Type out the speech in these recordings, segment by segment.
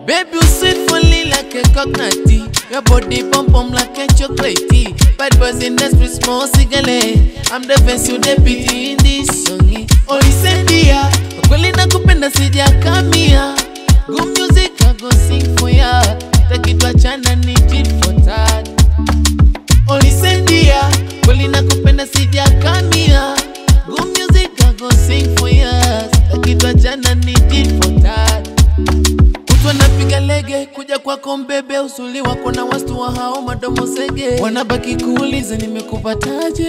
Baby, you sweet for me like a coconut tea. Your body pump pump like a chocolate tea. Bad boys in the street, small cigarette. I'm the best you deputy in this song. Olisendia, kweli nakupenda sijakamia. Good music I go sing for ya. Takitwa chana ni tit for tat. Olisendia, kweli nakupenda sijakamia. Good music I go sing for ya. Takitwa chana ni tit for tat. Mtu anapiga lege kuja kwako mbebe, usuli wako na wastu wa hao madomo sege, wanabaki kuuliza nimekupataje?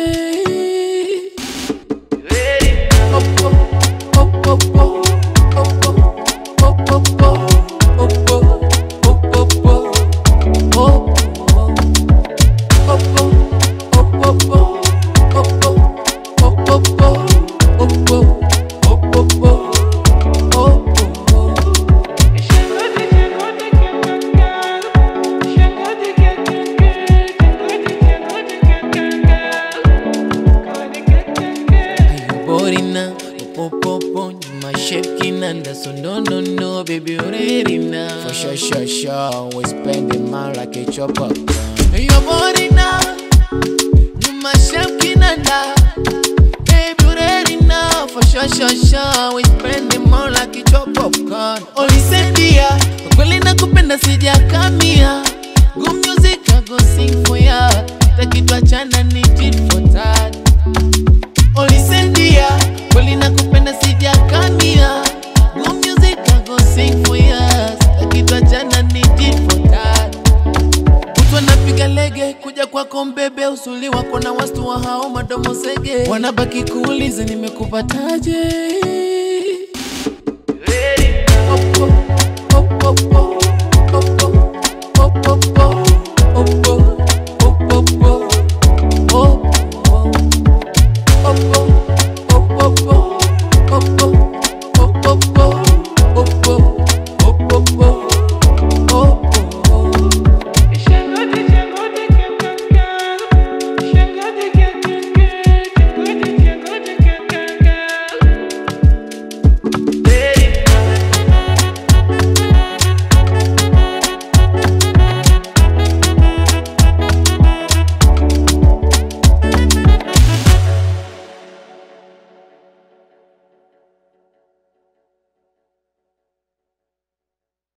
Opo, opo, opo, opo, opo, opo, opo, opo, opo, opo. Opo, opo, opo, opo, opo, opo, opo, opo, opo. Borina, popopo, my shape kinanda, so no, no, no, baby, you're ready now. For sure, sure, sure. We spend the man like a chopper. You're borina, you my shape kinanda, baby, you're ready now. For sure, sure, sure, we spend the more like a chop popcorn. Olisendia, kweli nakupenda sijakamia. Good music I go sing for ya, takitwa chana ni tit for tat. Olisendia, kweli nakupenda sijakamia. Good music I go sing for ya, takitwa chana ni tit for tat. Mtu anapiga lege kuja kwako mbebe, usuli wako na wastu wa hao madomo sege, wanabaki kuuliza nimekupataje? Opo, opo, opo,